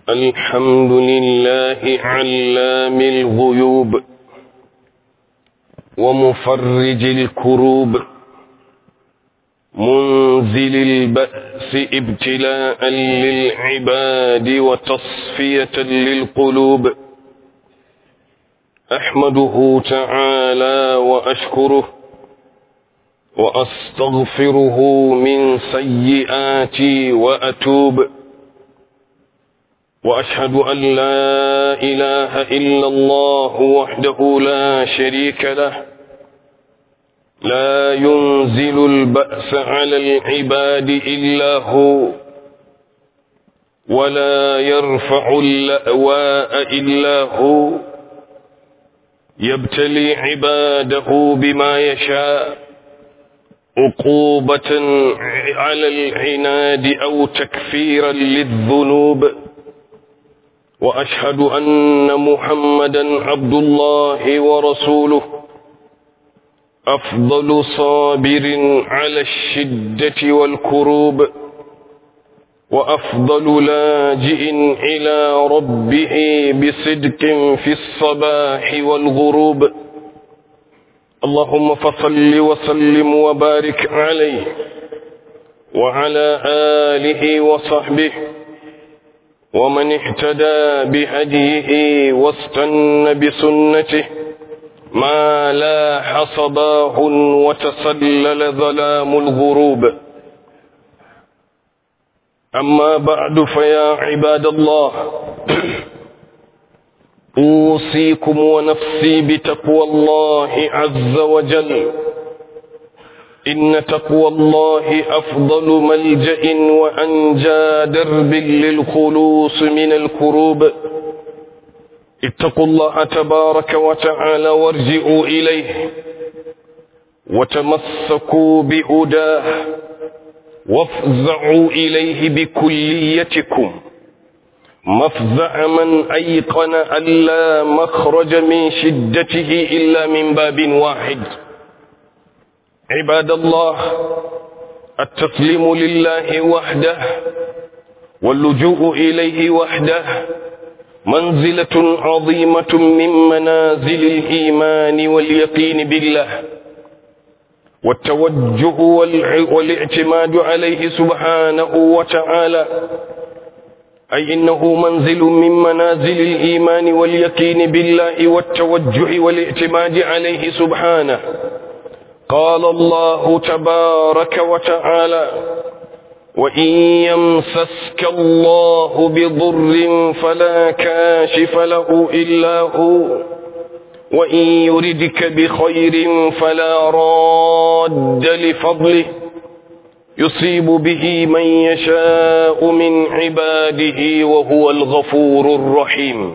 الحمد لله علام الغيوب ومفرج الكروب منزل البأس ابتلاء للعباد وتصفية للقلوب أحمده تعالى وأشكره وأستغفره من سيئاتي وأتوب وأشهد أن لا إله إلا الله وحده لا شريك له لا ينزل البأس على العباد إلا هو ولا يرفع اللأواء إلا هو يبتلي عباده بما يشاء عقوبة على العناد أو تكفيرا للذنوب وأشهد أن محمدا عبد الله ورسوله أفضل صابر على الشدة والكروب وأفضل لاجئ إلى ربه بصدق في الصباح والغروب اللهم فصل وسلم وبارك عليه وعلى آله وصحبه ومن اهتدى بهديه واستنى بسنته ما لاح صباح وتسلل ظلام الغروب أما بعد فيا عباد الله أوصيكم ونفسي بتقوى الله عز وجل إن تقوى الله أفضل ملجأ وأنجى درب للخلوص من الكروب اتقوا الله تبارك وتعالى وارجعوا إليه وتمسكوا بهداه وافزعوا إليه بكليتكم مفزع من أيقن أن لا مخرج من شدته إلا من باب واحد عباد الله التسليم لله وحده واللجوء إليه وحده منزلة عظيمة من منازل الإيمان واليقين بالله والتوجه والاعتماد عليه سبحانه وتعالى أي إنه منزل من منازل الإيمان واليقين بالله والتوجه والاعتماد عليه سبحانه قال الله تبارك وتعالى وإن يمسسك الله بضر فلا كاشف له إلا هو وإن يردك بخير فلا راد لفضله يصيب به من يشاء من عباده وهو الغفور الرحيم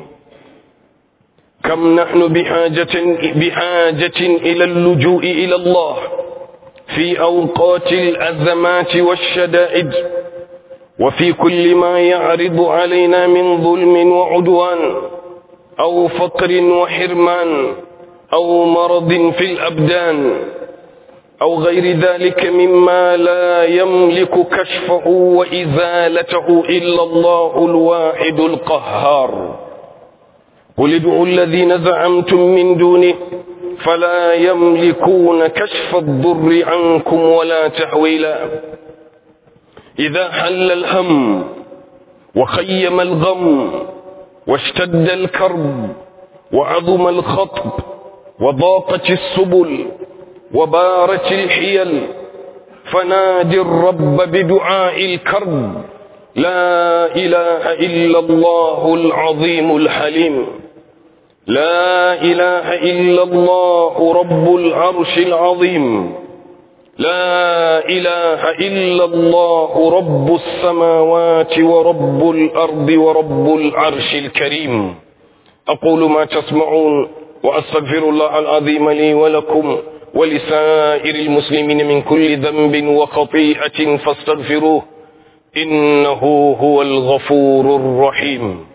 كم نحن بحاجة, بحاجة إلى اللجوء إلى الله في أوقات الأزمات والشدائد وفي كل ما يعرض علينا من ظلم وعدوان أو فقر وحرمان أو مرض في الأبدان أو غير ذلك مما لا يملك كشفه وإزالته إلا الله الواحد القهار قل ادعوا الذين زعمتم من دونه فلا يملكون كشف الضر عنكم ولا تحويلا إذا حل الهم وخيم الغم واشتد الكرب وعظم الخطب وضاقت السبل وبارت الحيل فنادي الرب بدعاء الكرب لا إله إلا الله العظيم الحليم لا إله إلا الله رب العرش العظيم لا إله إلا الله رب السماوات ورب الأرض ورب العرش الكريم أقول ما تسمعون وأستغفر الله العظيم لي ولكم ولسائر المسلمين من كل ذنب وخطيئة فاستغفروه إنه هو الغفور الرحيم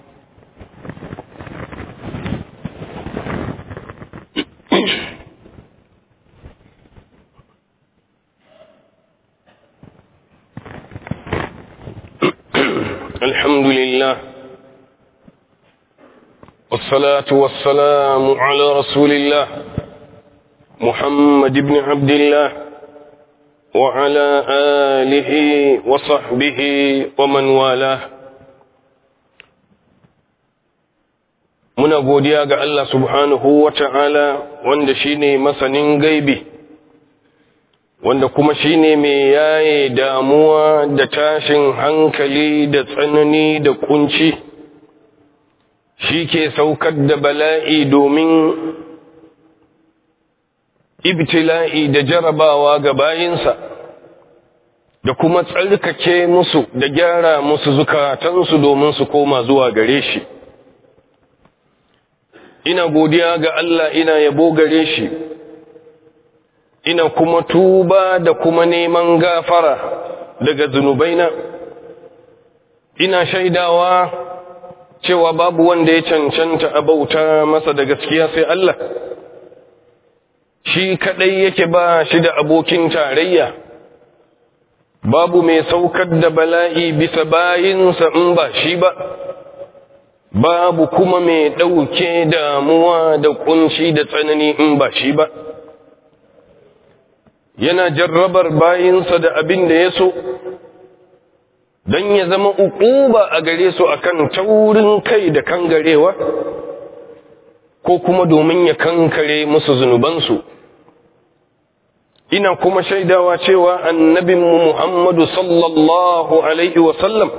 الحمد لله والصلاة والسلام على رسول الله محمد بن عبد الله وعلى آله وصحبه ومن والاه muna godiya ga Allah subhanahu wa ta'ala wanda shi ne masanin gaibi wanda kuma shi ne mai yaye damuwa da tashin hankali da tsanani da kunci shi ke saukar da bala'i domin ibtila'i da jarabawa ga bayinsa da kuma tsarkake musu da gyara musu zukatansu domin su koma zuwa gare shi ina godiya ga Allah ina yabo gare shi ina kuma tuba da kuma neman gafara daga zunubaina ina shaidawa cewa babu wanda ya cancanta a bauta masa da gaskiya sai Allah shi kadai yake ba shi da abokin tarayya babu mai saukar da bala'i bisa bayinsa in ba shi ba babu kuma mai ɗauke damuwa da kunci da tsanani in ba shi ba yana jarrabar bayinsa da abin da ya so don ya zama uquba a gare su akan taurin kai da kangarewa ko kuma domin ya kankare musu zunubansu ina kuma shaidawa cewa annabinmu Muhammadu sallallahu alaihi wasallam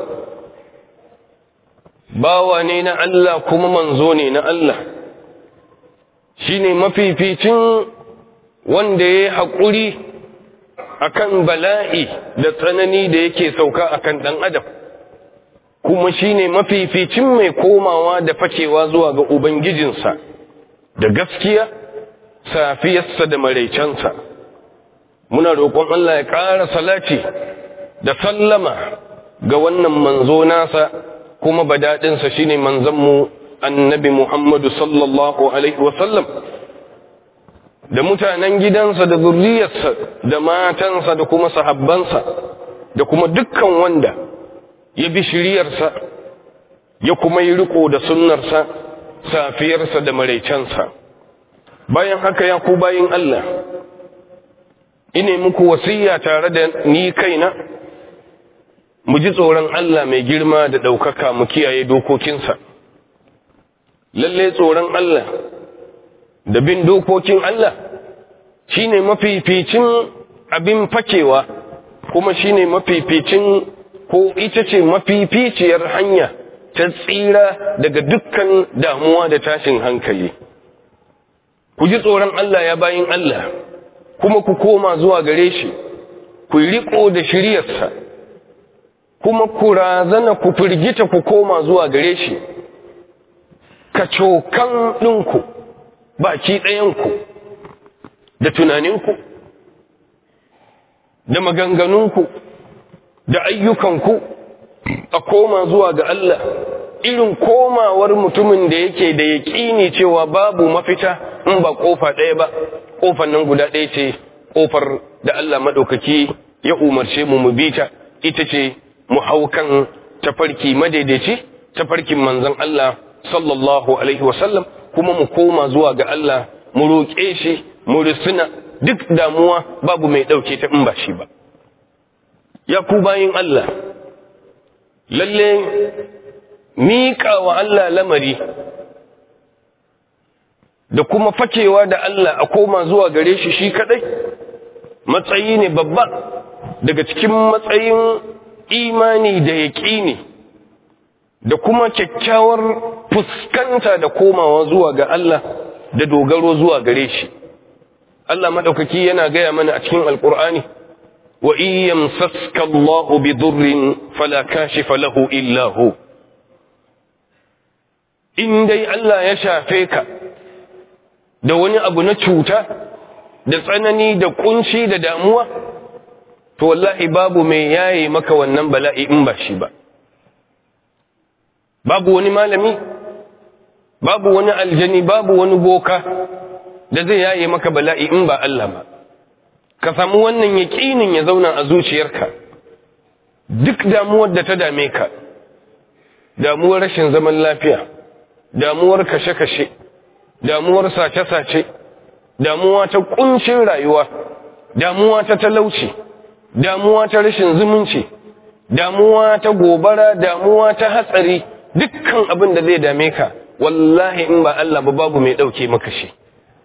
bawa ne na Allah kuma manzo ne na Allah shine mafificin wanda ya haƙuri akan bala'i da tsanani da yake sauka akan ɗan adam kuma shine mafificin mai komawa da fakewa zuwa ga ubangijinsa da gaskiya safiyarsa da maraicensa muna roƙon Allah ya ƙara salati da sallama ga wannan manzo nasa kuma badaɗinsa shine manzanmu annabi Muhammadu sallallahu alaihi wasallam da mutanen gidansa da zurriyarsa da matansa da kuma sahabbansa da kuma dukkan wanda ya bi shiriyarsa ya kuma yi riko da sunnarsa safiyarsa da maraicensa bayan haka ya ku bayin Allah ine muku wasiya tare da ni kaina mu ji tsoron Allah mai girma da ɗaukaka mu kiyaye dokokinsa lalle tsoron Allah da bin dokokin Allah shine mafificin abin fakewa kuma shine mafificin ko ita ce mafificiyar hanya ta tsira daga dukkan damuwa da tashin hankali ku ji tsoron Allah ya bayin Allah kuma ku koma zuwa gare shi ku riko da shiryarsa kuma ku razana ku firgita ku koma zuwa gare shi ka cokan ɗinku baki ɗayanku da tunaninku da maganganunku da ayyukanku a koma zuwa ga Allah irin komawar mutumin da yake da yaƙini cewa babu mafita in ba ƙofa ɗaya ba ƙofar nan guda ɗaya ce ƙofar da Allah maɗaukaki ya umarce mu mu bi ta ita ce mu hau kan tafarki madaidaici tafarkin manzon Allah sallallahu alaihi wasallam kuma mu koma zuwa ga Allah mu roƙe shi mu risuna duk damuwa babu mai ɗauke ta in ba shi ba ya ku bayin Allah lalle miƙa wa Allah lamari da kuma fakewa da Allah a koma zuwa gare shi shi kadai matsayi ne babba daga cikin matsayin imani da yaƙini da kuma kyakkyawar fuskanta da komawa zuwa ga Allah da dogaro zuwa gare shi Allah madaukaki yana gaya mana a cikin alkur'ani wa in yamsaska Allahu bi durrin fala kashifa lahu illa hu in dai Allah ya shafe ka da wani abu na cuta da tsanani da kunci da damuwa to wallahi babu mai yaye maka wannan bala'i in ba shi ba babu wani malami babu wani aljani babu wani boka da zai yaye maka bala'i in ba Allah ba ka samu wannan yaƙinin ya zauna a zuciyarka duk damuwar da ta dame ka damuwar rashin zaman lafiya damuwar kashe-kashe damuwar sace-sace damuwa ta kuncin rayuwa damuwa ta talauci damuwa ta rashin zumunci damuwa ta gobara damuwa ta hatsari dukkan abin da zai dame ka wallahi in ba Allah ba babu mai dauke maka shi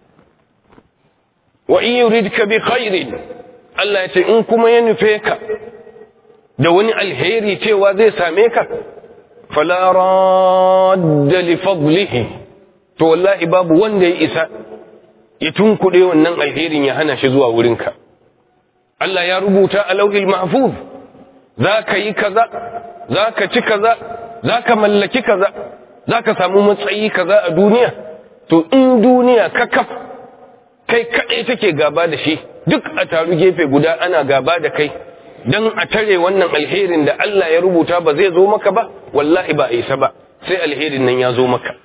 wa in yuridka bi khairin Allah ya ce in kuma ya nufe ka da wani alheri cewa zai same ka fala radda li fadlihi to wallahi babu wanda ya isa ya tunkuɗe wannan alherin ya hana shi zuwa wurinka Allah ya rubuta a lauhil mahfuz za ka yi kaza za ka ci kaza za ka mallaki kaza za ka samu matsayi kaza a duniya to in duniya kakaf kai kaɗai take gaba da shi duk a taru gefe guda ana gaba da kai don a tare wannan alherin da Allah ya rubuta ba zai zo maka ba wallahi ba a isa ba sai alherin nan ya zo maka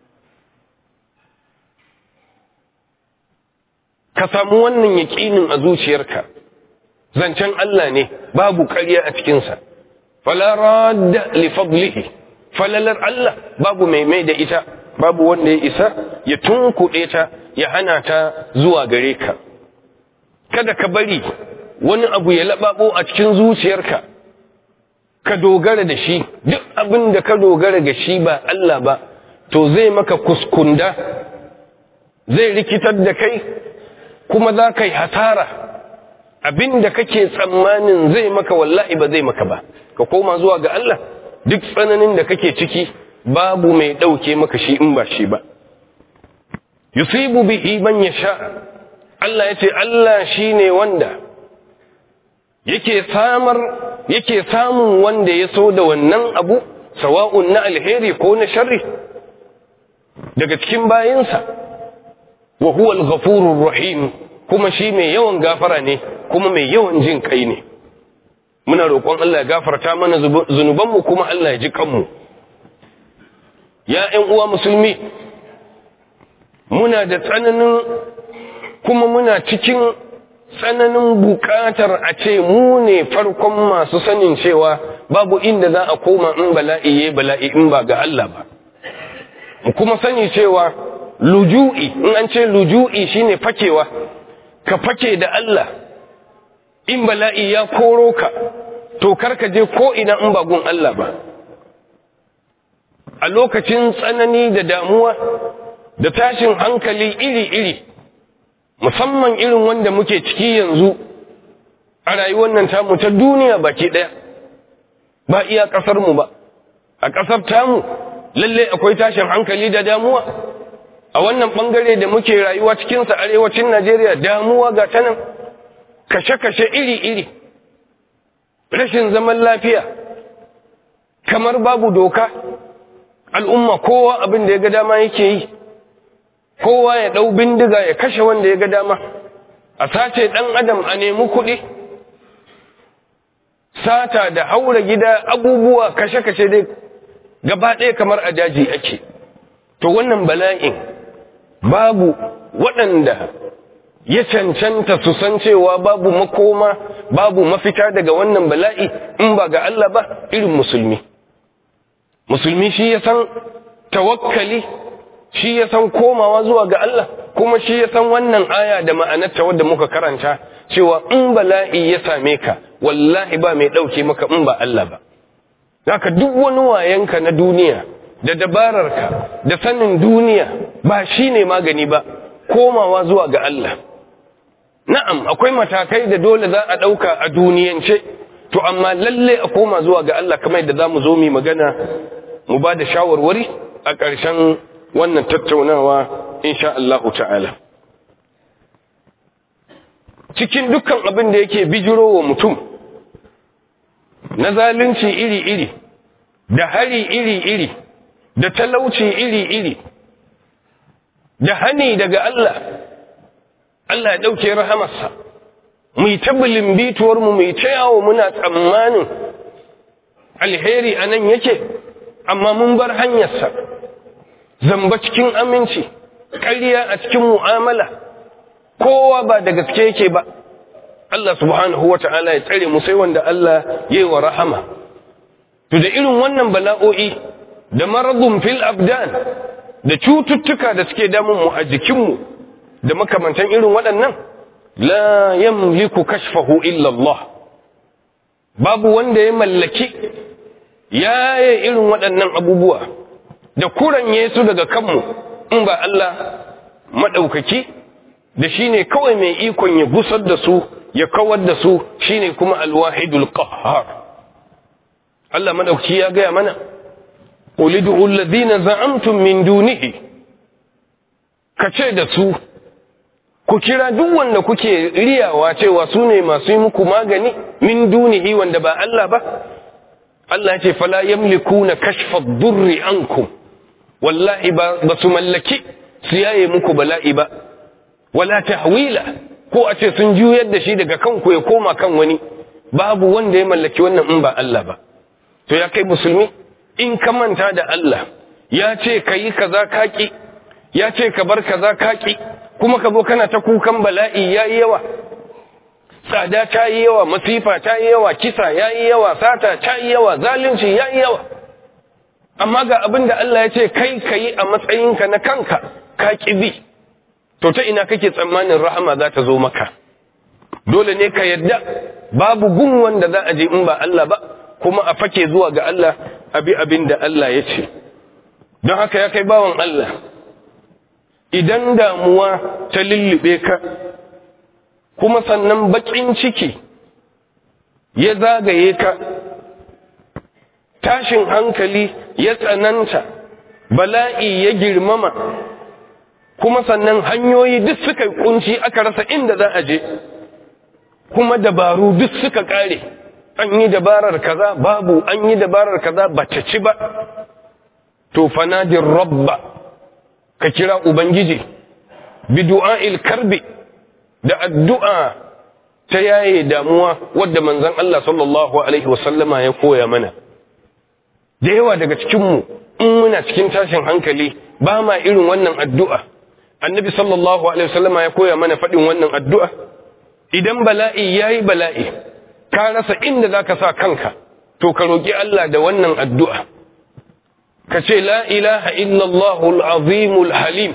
ka samu wannan yaƙinin a zuciyarka zancen Allah ne babu ƙarya a cikinsa fala radda li fadlihi falalar Allah babu mai mai da ita babu wanda ya isa ya tunkuɗe ta ya hana ta zuwa gare ka kada ka bari wani abu ya laɓaɓo a cikin zuciyarka ka dogara da shi duk abin da ka dogara ga shi ba Allah ba to zai maka kuskunda zai rikitar da kai kuma za ka yi hasara abin da kake tsammanin zai maka wallahi ba zai maka ba ka koma zuwa ga Allah duk tsananin da kake ciki babu mai ɗauke maka shi in ba shi ba yusibu bihi man yasha Allah yace Allah shine wanda yake samar yake samun wanda ya so da wannan abu sawa'un na alheri ko na sharri daga cikin bayinsa wa huwa al-ghafurur rahim kuma shi mai yawan gafara ne kuma mai yawan jin kai ne muna roƙon Allah ya gafarta mana zunubanmu kuma Allah ya ji kanmu ya ƴan uwa musulmi muna da tsananin kuma muna cikin tsananin buƙatar a ce mu ne farkon masu sanin cewa babu inda za a koma in bala'i ya bala'i in ba ga Allah ba mu kuma sani cewa luju'i in an ce luju'i shine fakewa ka fake da Allah in bala'i ya koro ka to karka je ko ina in ba gun Allah ba a lokacin tsanani da damuwa da tashin hankali iri-iri musamman irin wanda muke ciki yanzu a rayuwar nan tamu ta duniya baki ɗaya ba iya ƙasarmu ba a ƙasar tamu lalle akwai tashin hankali da damuwa a wannan ɓangare da muke rayuwa cikinsa arewacin najeriya damuwa ga ta nan kashe-kashe iri-iri rashin zaman lafiya kamar babu doka al'umma kowa abin da ya ga dama yake yi kowa ya ɗau bindiga ya kashe wanda ya ga dama a sace ɗan adam a nemi kuɗi sata da haura gida abubuwa kashe-kashe dai gaba ɗaya kamar a daji ake to wannan bala'in babu waɗanda ya cancanta su san cewa babu makoma babu mafita daga wannan bala'i in ba ga Allah ba irin musulmi musulmi shi ya san tawakkali shi ya san komawa zuwa ga Allah kuma shi ya san wannan aya da ma'anarta wadda muka karanta cewa in bala'i ya same ka wallahi ba mai ɗauke maka in ba Allah ba haka duk wani wayanka na duniya da dabararka da sanin duniya ba shi ne magani ba komawa zuwa ga Allah na'am akwai matakai da dole za a ɗauka a duniyance to amma lalle a koma zuwa ga Allah kamar yadda za mu zo mu magana mu ba da shawarwari a ƙarshen wannan tattaunawa insha Allah ta'ala cikin dukkan abin da yake bijiro wa mutum na zalunci iri-iri da hari iri-iri da talauci iri-iri da hani daga Allah Allah ya ɗauke rahamarsa mu yi tabbalin bituwarmu mu yi ta yawo muna tsammanin alheri a nan yake amma mun bar hanyarsa zamba cikin aminci ƙarya a cikin mu'amala kowa ba da gaske yake ba Allah subhanahu wa ta'ala ya tsare mu sai wanda Allah ya yi wa rahama to da irin wannan bala'o'i da maradun fil abdan da cututtuka da suke damunmu a jikinmu da makamantan irin waɗannan la yamliku kashfahu illa Allah babu wanda ya mallaki yaye irin waɗannan abubuwa da kuranye su daga kanmu in ba Allah maɗaukaki da shi ne kawai mai ikon ya gusar da su ya kawar da su shi ne kuma alwahidul qahhar Allah maɗaukaki ya gaya mana ulidu alladhina za'amtum min dunihi kace da su ku kira duk wanda kuke riyawa cewa su ne masu yi muku magani min dunihi wanda ba Allah ba Allah ya ce fala yamlikuna kashfa ad-durri ankum wallahi ba su mallaki su yaye muku bala'i ba wala tahwila ko a ce sun juyar da shi daga kanku ya koma kan wani babu wanda ya mallaki wannan in ba Allah ba to ya kai musulmi in ka manta da Allah ya ce ka yi kaza kaki ya ce ka bar kaza kaki kuma ka zo kana ta kukan bala'i yayi yawa tsada ta yi yawa masifa ta yi yawa kisa ya yi yawa sata ta yi yawa zalunci ya yi yawa amma ga abin da Allah ya ce kai ka yi a matsayinka na kanka ka bi to ta ina kake tsammanin rahama za ta zo maka dole ne ka yadda babu gun wanda za a je in ba Allah ba kuma a fake zuwa ga Allah abi abin da Allah ya ce don haka ya kai bawan Allah idan damuwa ta lullube ka kuma sannan bakin ciki ya zagaye ka tashin hankali ya tsananta bala'i ya girmama kuma sannan hanyoyi duk suka kunci aka rasa inda za a je kuma dabaru duk suka kare an yi dabarar kaza babu an yi dabarar kaza ba ta ci ba to fanadin rabba ka kira ubangiji bi du'a'il karbi da addu'a ta yaye damuwa wadda manzon Allah sallallahu alaihi wasallama ya koya mana da yawa daga cikinmu in muna cikin tashin hankali ba ma irin wannan addu'a annabi sallallahu alaihi wasallama ya koya mana faɗin wannan addu'a idan bala'i yayi bala'i ka rasa inda zaka sa kanka to ka roki Allah da wannan addu'a ka ce la ilaha illallah al-azim al-halim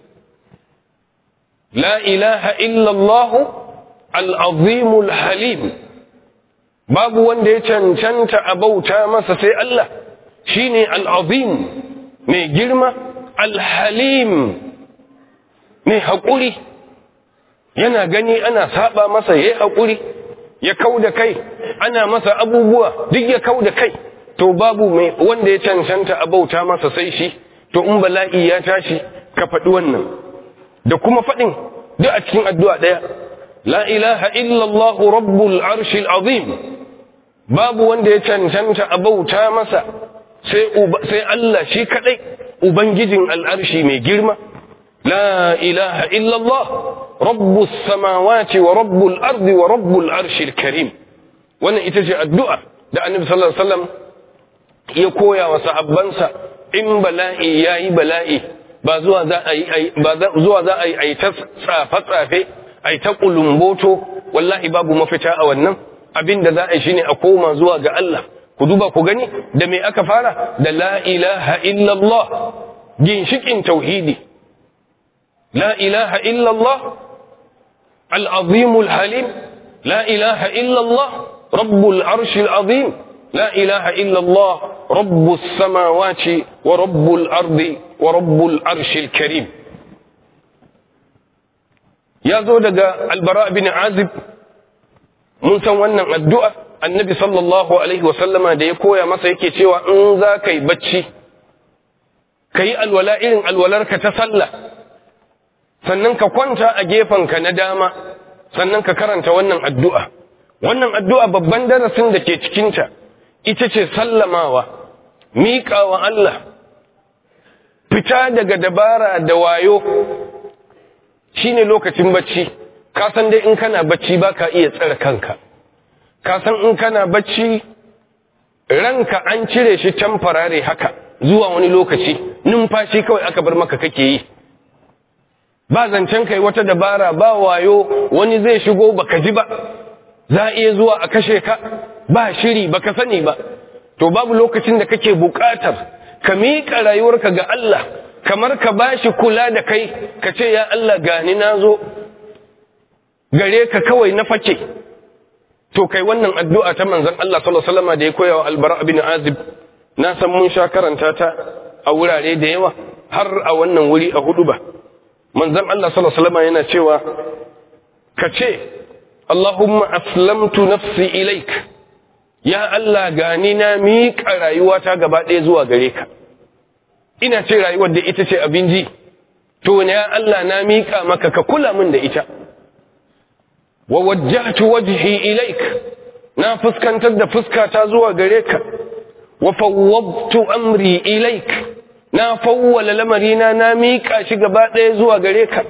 la ilaha illallah al-azim al-halim babu wanda ya cancanta a bauta masa sai Allah shine al-azim mai girma al-halim mai haƙuri yana gani ana saba masa ya haƙuri ya kau da kai ana masa abubuwa duk ya kau da kai to babu mai wanda ya cancanta a bauta masa sai shi to in bala'i ya tashi ka faɗi wannan da kuma faɗin duk a cikin addu'a ɗaya la ilaha illallah rabbul arshil azim babu wanda ya cancanta a bauta masa sai Allah shi kaɗai ubangijin al'arshi mai girma لا إله إلا الله رب السماوات ورب الأرض ورب العرش الكريم وانا اتجه الدعاء da annabi sallallahu alaihi wasallam ya koya wa sahabbansa in bala'i yayi bala'i ba zuwa za a yi ba zuwa za a yi ai ta tsafe tsafe ai ta kulumboto wallahi babu mafita a wannan abin da za a yi shine a koma zuwa ga Allah ku duba ku gani da me aka fara da la ilaha illallah ginshikin tauhidi لا إله إلا الله العظيم الحليم لا إله إلا الله رب العرش العظيم لا إله إلا الله رب السماوات ورب الأرض ورب العرش الكريم يا زودة البراء بن عازب mun san wannan addu'a annabi sallallahu alaihi wasallama da ya koya masa yake cewa in za ka yi bacci ka yi alwala irin alwalarka ta sallah sannan ka kwanta a gefenka na dama sannan ka karanta wannan addu'a wannan addu'a babban darasin da ke cikinta ita ce sallamawa miƙawa Allah fita daga dabara da wayo shine lokacin bacci ka san dai in kana bacci ba ka iya tsare kanka ka san in kana bacci ranka an cire shi tamfarare haka zuwa wani lokaci numfashi kawai aka bar maka kake yi ba zancen kai wata dabara ba wayo wani zai shigo baka ji ba za a iya zuwa a kashe ka ba shiri baka sani ba to babu lokacin da kake buƙatar ka miƙa rayuwarka ga Allah kamar ka bashi kula da kai ka ce ya Allah gani na zo gare ka kawai na fake to kai wannan addu'a ta manzon Allah sallallahu alaihi wasallam da ya koya wa albara bin azib na san mun sha karanta ta a wurare da yawa har a wannan wuri a hudu ba manzon Allah sallallahu alaihi wasallam yana cewa ka ce Allahumma aslamtu nafsi ilaik ya Allah gani na miƙa rayuwata gaba ɗaya zuwa gare ka ina ce rayuwar da ita ce abin ji to ne ya Allah na miƙa maka ka kula min da ita wa wajjahtu wajhi ilaik na fuskantar da fuskata zuwa gare ka wa fawwadtu amri ilaik na fawwala lamarina na miƙa shi gaba ɗaya zuwa gare ka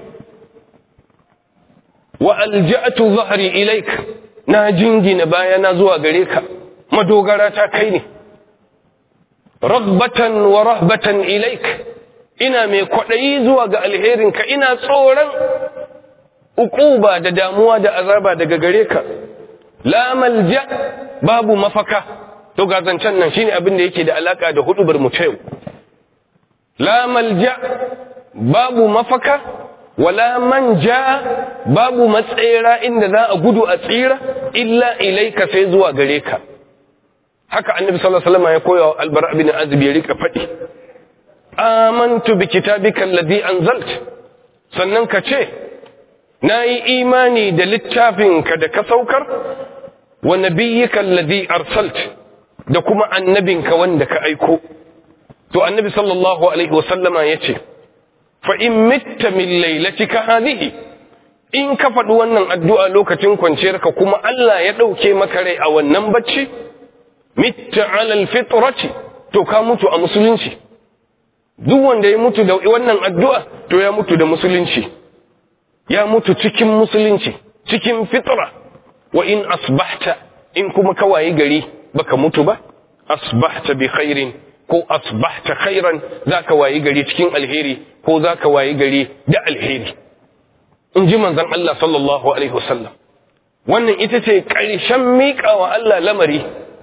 wa alja'tu zahri ilaik na jingina bayana zuwa gare ka madogara ta kai ne ragbatan wa rahbatan ilaik ina mai kwaɗayi zuwa ga alherinka ina tsoron uquba da damuwa da azaba daga gare ka la malja babu mafaka to ga zancen nan shine abin da yake da alaka da hudubar mu yau la malja babu mafaka wala manja babu matsayira inda za a gudu a tsira illa ilaika sai zuwa gare ka haka annabi sallallahu alaihi wasallam ya koya wa albara bin azib ya rika faɗi amantu bi kitabika alladhi anzalt sannan ka ce nayi imani da littafinka da ka saukar wa nabiyyika alladhi arsalt da kuma annabinka wanda ka aiko to annabi sallallahu alaihi wasallama yace fa in mitta min lailatika hadhihi in ka faɗi wannan addu'a lokacin kwanciyarka kuma Allah ya ɗauke maka rai a wannan bacci mitta alal fitrati to ka mutu a musulunci duk wanda ya mutu da wannan addu'a to ya mutu da musulunci ya mutu cikin musulunci cikin fitra wa in asbahta in kuma ka wayi gari baka mutu ba asbahta bi khairin ko asbahta khairan zaka wayi gari cikin alheri ko zaka wayi gari da alheri in ji manzon Allah sallallahu alaihi wasallam wannan ita ce ƙarshen miƙawa Allah lamari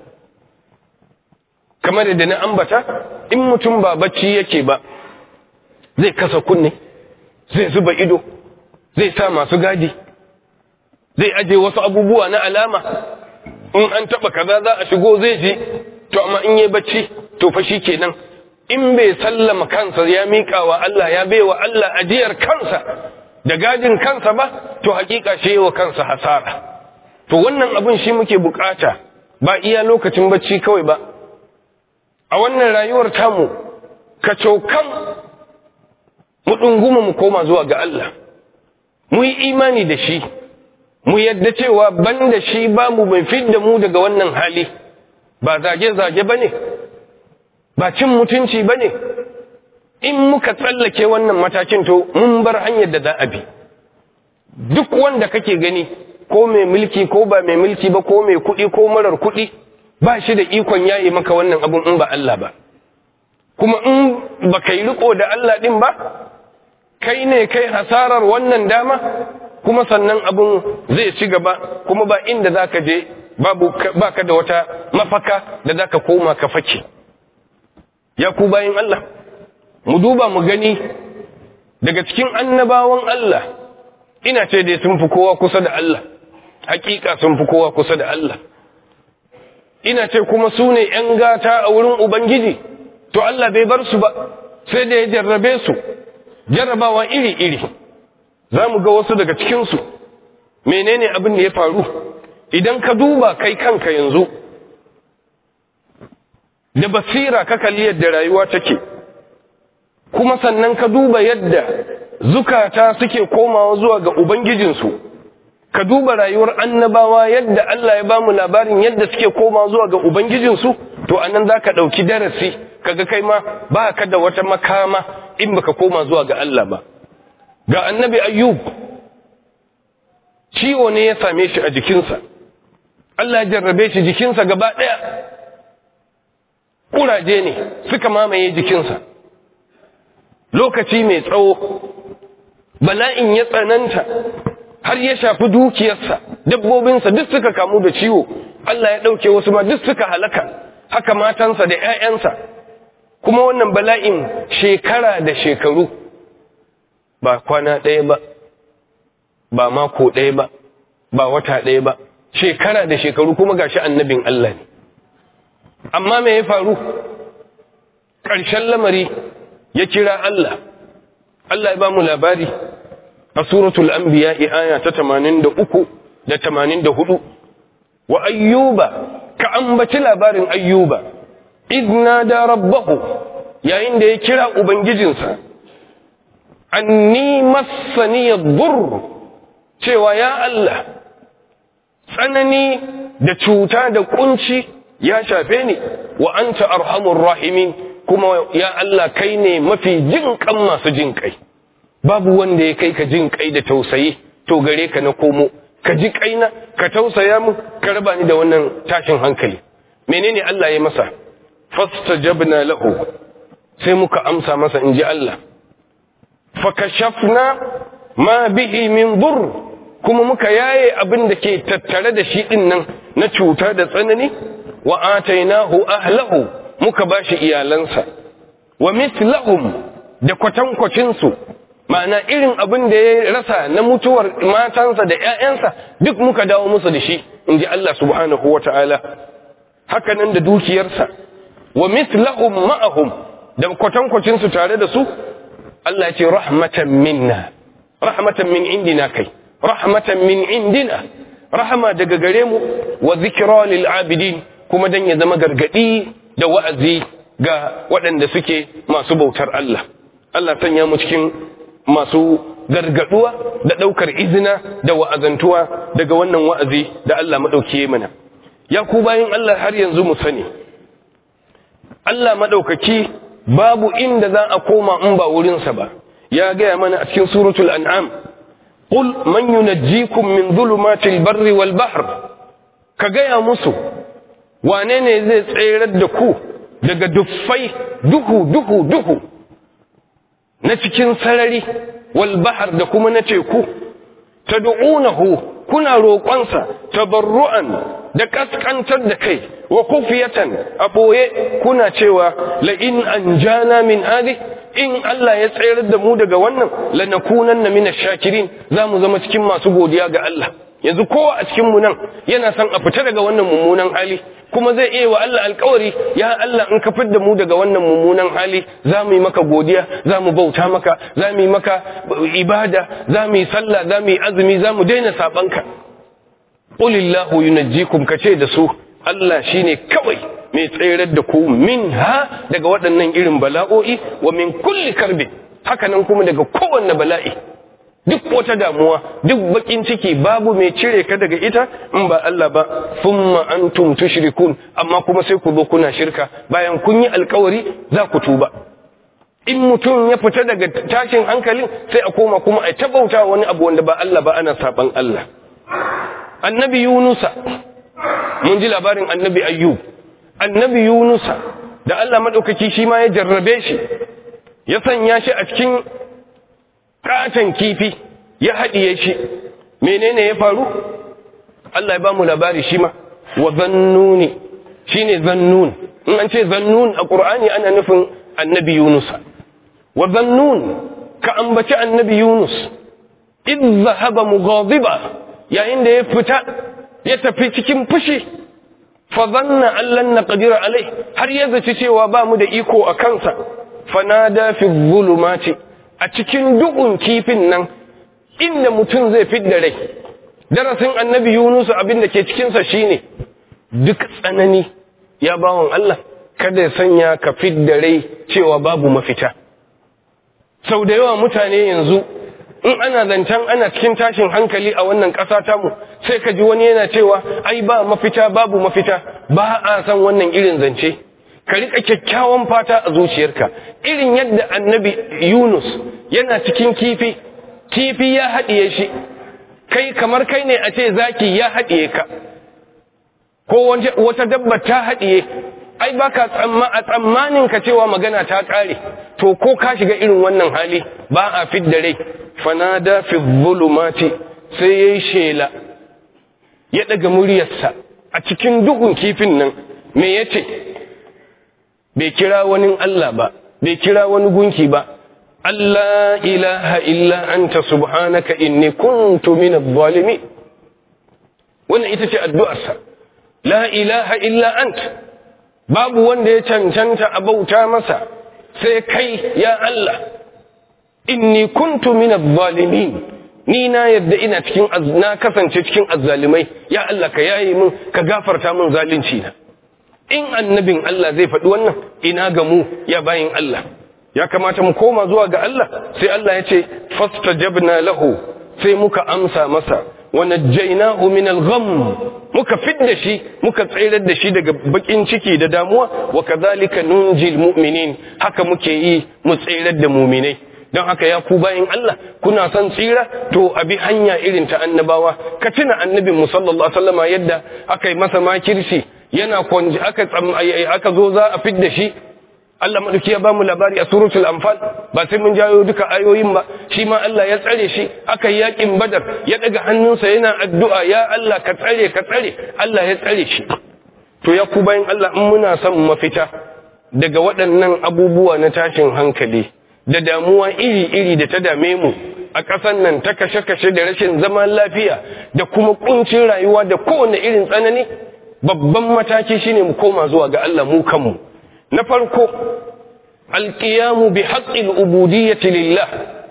kamar da na ambata in mutum ba bacci yake ba zai kasa kunne zai zuba ido zai sa masu gadi zai aje wasu abubuwa na alama in an taba kaza za a shigo zai ji to amma in yi bacci to fa shi kenan in bai sallama kansa ya miƙa wa Allah ya baiwa Allah ajiyar kansa da gadin kansa ba to hakika shi wa kansa hasara to wannan abin shi muke bukata ba iya lokacin bacci kawai ba a wannan rayuwar tamu ka cokan mu ɗunguma mu koma zuwa ga Allah mu yi imani da shi mu yadda cewa ban da shi ba mu mai fidda mu daga wannan hali ba zage-zage ba ne ba cin mutunci ba ne in muka tsallake wannan matakin to mun bar hanyar da za a bi duk wanda kake gani ko mai mulki ko ba mai mulki ba ko mai kuɗi ko marar kuɗi ba shi da ikon yayi maka wannan abun in ba Allah ba kuma in ba kai riko da Allah din ba kai ne kai hasarar wannan dama kuma sannan abun zai ci gaba kuma ba inda zaka je babu baka da wata mafaka da zaka koma ka fake ya ku bayin Allah mu duba mu gani daga cikin annabawan Allah ina ce dai sun fi kowa kusa da Allah hakika sun fi kowa kusa da Allah ina ce kuma su ne ‘yan gata a wurin Ubangiji, to Allah bai bar su ba, sai da ya jarrabe su, jarrabawa iri-iri, za mu ga wasu daga cikinsu, menene abin da ya faru, idan ka duba kai kanka yanzu, da basira ka kalli yadda rayuwa take, kuma sannan ka duba yadda zukata suke komawa zuwa ga Ubangijinsu. ka duba rayuwar annabawa yadda Allah ya bamu labarin yadda suke koma zuwa ga Ubangijinsu, to anan za ka ɗauki darasi, kaga kai ma ba ka da wata makama in baka koma zuwa ga Allah ba. Ga annabi Ayyub, ciwo ne ya same shi a jikinsa, Allah ya jarrabe shi jikinsa gaba ɗaya, ƙuraje ne suka mamaye jikinsa. Lokaci mai tsawo, bala'in ya tsananta, har ya shafi dukiyarsa dabbobinsa duk suka kamu da ciwo Allah ya ɗauke wasu ma duk suka halaka haka matansa da ‘ya'yansa kuma wannan bala'in shekara da shekaru ba kwana ɗaya ba ba mako ɗaya ba ba wata ɗaya ba shekara da shekaru kuma gashi annabin Allah ne amma me ya faru ƙarshen lamari ya kira Allah Allah ya ba mu labari a suratul anbiya aya ta 83 da 84 wa ayyuba ka ambaci labarin ayyuba idna da rabbahu yayin da ya kira ubangijinsa anni massani yadur cewa ya Allah tsanani da cuta da kunci ya shafe ni wa anta arhamur rahimin kuma ya Allah kai ne mafi jin kan masu jin kai babu wanda ya kai ka jin kai da tausayi to gare ka na komo ka ji kaina ka tausaya mu ka raba ni da wannan tashin hankali menene Allah ya masa fastajabna lahu sai muka amsa masa inji Allah fakashafna ma bihi min dur kuma muka yaye abin da ke tattare da shi din nan na cuta da tsanani wa atainahu ahlahu muka bashi iyalansa wa mithlahum da kwatankwacin su ma'ana irin abin da ya rasa na mutuwar matansa da ƴaƴansa duk muka dawo musu da shi inji Allah subhanahu wata'ala haka nan da dukiyarsa wa mithlahum ma'ahum da kwatankwacin su tare da su Allah ya ce rahmatan minna rahmatan min indina kai rahmatan min indina rahama daga gare mu wa zikra lil abidin kuma dan ya zama gargadi da wa'azi ga waɗanda suke masu bautar Allah Allah sanya mu cikin masu gargaduwa da ɗaukar izina da wa'azantuwa daga wannan wa'azi da Allah maɗauki mana ya ku bayan Allah har yanzu mu sani Allah maɗaukaki babu inda za a koma in ba wurinsa ba ya gaya mana a cikin suratul an'am qul man yunajjikum min dhulumatil barri wal bahr ka gaya musu wane ne zai tsayar da ku daga duffai duhu duhu duhu na cikin sarari wal bahr da kuma na teku tad'unahu kuna roƙonsa tabarru'an da kaskantar da kai wa kufiyatan a ɓoye kuna cewa la'in an jana min hadi in Allah ya tsayar da mu daga wannan lanakunan na mina shakirin za mu zama cikin masu godiya ga Allah yanzu kowa a cikinmu nan yana son a fita daga wannan mummunan hali kuma zai iya wa Allah alkawari ya Allah in ka da mu daga wannan mummunan hali za mu yi maka godiya za mu bauta maka za mu yi maka ibada za mu yi sallah za mu yi azumi za mu daina sabanka qulillahu yunajjikum kace da su Allah shine kawai mai tsayar da ku min ha daga waɗannan irin bala'o'i wa min kulli karbi haka nan kuma daga kowanne bala'i duk wata damuwa duk bakin ciki babu mai cire ka daga ita in ba Allah ba thumma antum tushrikun amma kuma sai ku zo kuna shirka bayan kun yi alkawari za ku tuba in mutum ya fita daga tashin hankalin sai a koma kuma a tabauta wani abu wanda ba Allah ba ana saban Allah annabi yunusa mun ji labarin annabi ayyub annabi yunusa da Allah maɗaukaki shi ma ya jarrabe shi ya sanya shi a cikin katon kifi ya haɗiye shi menene ya faru Allah ya ba mu labari shi ma wa zannuni shi ne zannun in an ce zannun a ƙur'ani ana nufin annabi yunusa wa zannun ka ambaci annabi yunus idh zahaba mughadiba yayin da ya fita ya tafi cikin fushi fa zanna allan naqdir alai har ya zaci cewa ba mu da iko a kansa fanada fi zulumati a cikin duhun kifin nan inda mutum zai fidda rai darasin annabi yunus abin da ke cikin sa shine duk tsanani ya bawon Allah kada ya sanya ka fidda rai cewa babu mafita sau da yawa mutane yanzu in ana zancen ana cikin tashin hankali a wannan ƙasa tamu sai ka ji wani yana cewa ai ba mafita babu mafita ba a san wannan irin zance ka riƙa kyakkyawan fata a zuciyarka irin yadda annabi yunus yana cikin kifi kifi ya haɗiye shi kai kamar kai ne a ce zaki ya haɗiye ka ko wata dabba ta haɗiye ai ba ka a tsammanin ka cewa magana ta ƙare to ko ka shiga irin wannan hali ba a fidda rai fanada fi zulumati sai yayi shela ya daga muryarsa a cikin duhun kifin nan me yace bai kira wani Allah ba bai kira wani gunki ba Allah ilaha illa anta subhanaka inni kuntu minadh zalimin wannan ita ce addu'arsa la ilaha illa anta babu wanda ya cancanta a bauta masa sai kai ya Allah inni kuntu minadh zalimin ni na yadda ina cikin na kasance cikin azzalimai ya Allah ka yaye min ka gafarta min zalunci na in annabin Allah zai faɗi wannan ina ga mu ya bayin Allah ya kamata mu koma zuwa ga Allah sai Allah ya ce fastajabna lahu sai muka amsa masa wa najjaynahu min al-gham muka fidda shi muka tsayar da shi daga bakin ciki da damuwa wa kadhalika nunjil mu'minin haka muke yi mu tsayar da mu'minai don haka ya ku bayin Allah kuna son tsira to abi hanya irin ta annabawa ka tuna annabin mu sallallahu alaihi wasallama yadda aka yi masa makirci yana kwanji aka aka zo za a fidda shi Allah madauki ya bamu labari a suratul anfal ba sai mun jayo duka ayoyin ba shi ma Allah ya tsare shi aka yi yakin badar ya daga hannunsa yana addu'a ya Allah ka tsare ka tsare Allah ya tsare shi to ya ku bayin Allah in muna son mafita daga waɗannan abubuwa na tashin hankali da damuwa iri-iri da ta dame mu a ƙasar nan ta kashe-kashe da rashin zaman lafiya da kuma ƙuncin rayuwa da kowane irin tsanani babban mataki shine mu koma zuwa ga Allah mu kanmu na farko alƙiyamu bi haƙƙin ubudiyyati lillah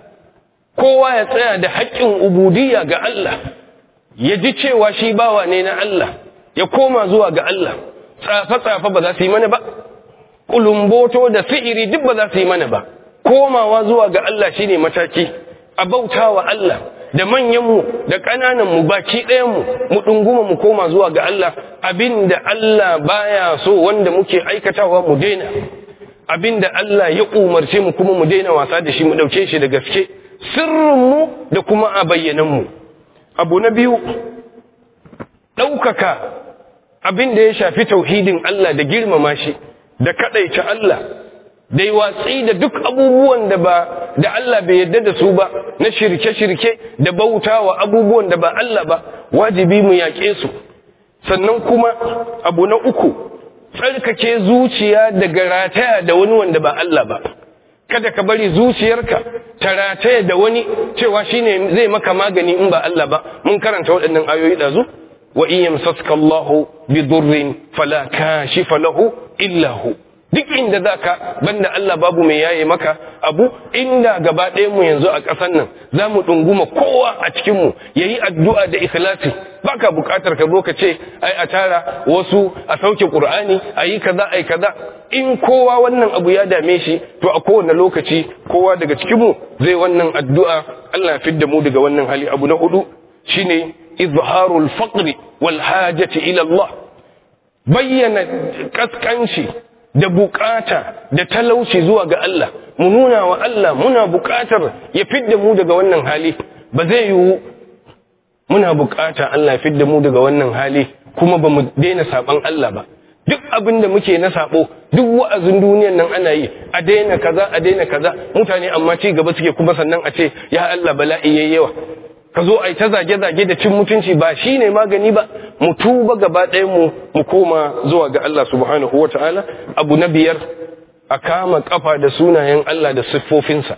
kowa ya tsaya da haƙƙin ubudiyya ga Allah ya ji cewa shi bawa ne na Allah ya koma zuwa ga Allah tsafe-tsafe ba za su yi mana ba kulumboto da sihiri duk ba za su yi mana ba komawa zuwa ga Allah shine mataki a bautawa Allah da manyanmu da ƙanananmu baki ɗayanmu mu ɗunguma mu koma zuwa ga Allah abinda Allah baya so wanda muke aikatawa mu daina abinda Allah ya umarce mu kuma mu daina wasa da shi mu ɗauke shi da gaske sirrinmu da kuma a bayyananmu abu na biyu ɗaukaka abin da ya shafi tauhidin Allah da girmama shi da kaɗaice Allah da yi watsi da duk abubuwan da ba da Allah bai yarda da su ba na shirke-shirke da bauta wa abubuwan da ba Allah ba wajibi mu yaƙe su sannan kuma abu na uku tsarkake zuciya daga rataya da wani wanda ba Allah ba kada ka bari zuciyarka ta rataya da wani cewa shine zai maka magani in ba Allah ba mun karanta waɗannan ayoyi ɗazu wa in yamsaska Allahu bi durrin fala kashifa lahu illa hu duk inda za ka banda Allah babu mai yaye maka abu inda gaba mu yanzu a ƙasar nan za mu ɗunguma kowa a cikinmu ya yi addu'a da ikhlasi ba ka buƙatar ka zo ka ce ai a tara wasu a sauke ƙur'ani a yi kaza ai kaza in kowa wannan abu ya dame shi to a kowane lokaci kowa daga cikinmu zai wannan addu'a Allah ya fidda mu daga wannan hali abu na hudu shine izharul faqri wal hajati ila Allah bayyana kaskanci da bukata da talauci zuwa ga Allah mu nuna wa Allah muna bukatar ya fidda mu daga wannan hali ba zai yiwu muna bukata Allah ya fidda mu daga wannan hali kuma ba mu daina saban Allah ba duk abin da muke na sabo duk wa'azin duniyan nan ana yi a daina kaza a daina kaza mutane amma ci gaba suke kuma sannan a ce ya Allah bala'i yayi yawa ka zo a yi ta zage-zage da cin mutunci ba shi ne magani ba mu tuba gaba ɗaya mu mu koma zuwa ga Allah subhanahu wa ta'ala abu na biyar a kama kafa da sunayen Allah da siffofinsa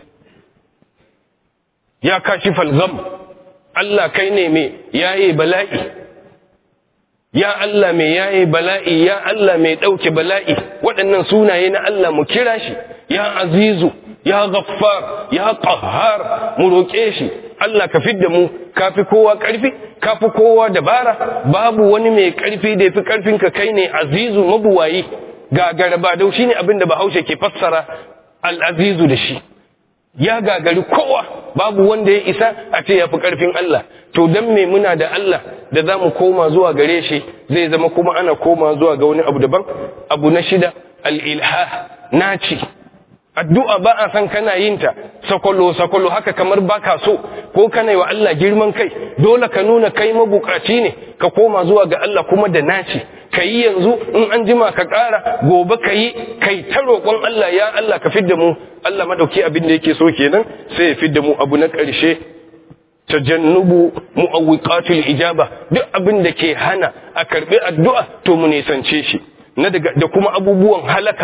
ya kashi falzam Allah kai ne mai yaye bala'i ya Allah mai yaye bala'i ya Allah mai ɗauke bala'i waɗannan sunaye na Allah mu kira shi ya azizu ya ghaffar ya qahhar mu roƙe shi Allah ka fidda mu kafi kowa ƙarfi kafi kowa dabara babu wani mai ƙarfi da yafi ƙarfin ka kai ne azizu mabuwayi gagara ba dau shine abin da Bahaushe ke fassara al-azizu da shi ya gagari kowa babu wanda ya isa a ce yafi ƙarfin Allah to dan me muna da Allah da za mu koma zuwa gare shi zai zama kuma ana koma zuwa ga wani abu daban abu na shida al-ilha naci addu'a ba a san kana yin ta sakwalo sakwalo haka kamar baka so ko kana yi wa Allah girman kai dole ka nuna kai mabukaci ne ka koma zuwa ga Allah kuma da naci ka yi yanzu in an jima ka ƙara gobe ka yi kai ta roƙon Allah ya Allah ka fidda mu Allah madauki abin da yake so kenan sai ya fidda mu abu na ƙarshe tajannubu mu'awwiqatul ijaba duk abin da ke hana a karbi addu'a to mu nisance shi na daga da kuma abubuwan halaka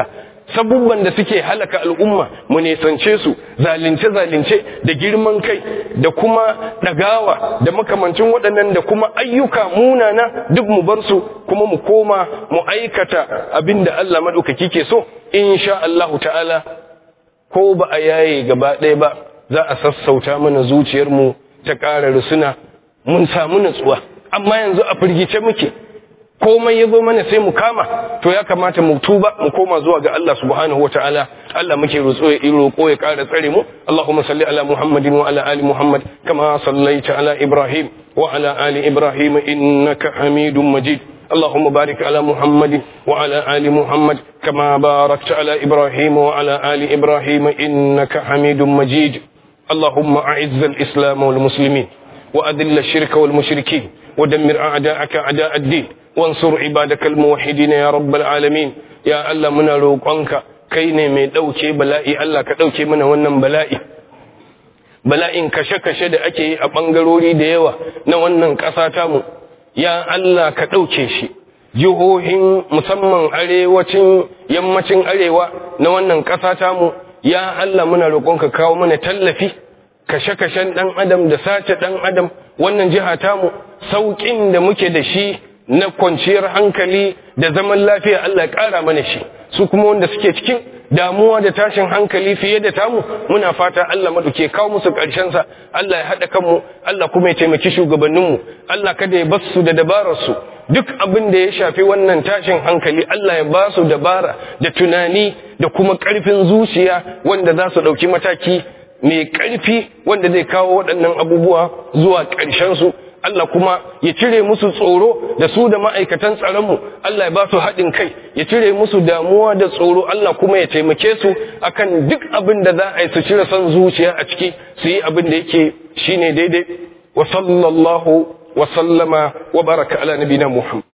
sabubban da suke halaka al'umma mu nesance su zalunce-zalunce da girman kai da kuma ɗagawa da makamancin waɗannan da kuma ayyuka munana duk mu bar su kuma mu koma mu aikata abin da Allah maɗaukaki ke so insha Allahu ta'ala ko ba a yaye gaba ɗaya ba za a sassauta mana zuciyarmu ta ƙara rusuna mun samu natsuwa amma yanzu a firgice muke komai ya zo mana sai mu kama to ya kamata mu tuba mu koma zuwa ga Allah subhanahu wataala Allah muke roƙo ya roƙo ya ƙara tsare mu Allahumma salli ala Muhammadin wa ala ali Muhammad kama sallaita ala Ibrahim wa ala ali Ibrahim innaka Hamidum Majid اللهم بارك على محمد وعلى آل محمد كما باركت على إبراهيم وعلى آل إبراهيم إنك حميد مجيد اللهم أعز الإسلام والمسلمين وأذل الشرك والمشركين ودمر أعداءك أعداء الدين وانصر عبادك الموحدين يا رب العالمين يا الله من روقانك كيني مي دوكي بلائي الله كدوكي من ونن بلائي bala'in kashe-kashe da ake yi a ɓangarori da yawa na wannan ƙasa tamu ya Allah ka ɗauke shi jihohin musamman arewacin yammacin arewa na wannan ƙasa tamu ya Allah muna roƙonka kawo mana tallafi kashe-kashen ɗan adam da sace ɗan adam wannan jiha tamu sauƙin da muke da shi na kwanciyar hankali da zaman lafiya Allah ya ƙara mana shi su kuma wanda suke cikin damuwa da tashin hankali fiye da tamu muna fata Allah maduke kawo musu sa Allah ya haɗa kanmu Allah kuma ya taimaki shugabanninmu Allah kada ya bar su da dabararsu duk abin da ya shafi wannan tashin hankali Allah ya ba su dabara da tunani da kuma ƙarfin zuciya wanda za su ɗauki mataki mai ƙarfi wanda zai kawo waɗannan abubuwa zuwa ƙarshensu Allah kuma ya cire musu tsoro da su da ma'aikatan tsaronmu Allah ya ba su haɗin kai ya cire musu damuwa da tsoro Allah kuma ya taimake su akan duk abin da za a yi su cire son zuciya a ciki su yi abin da yake shine daidai wa sallallahu wa sallama wa baraka ala nabina Muhammad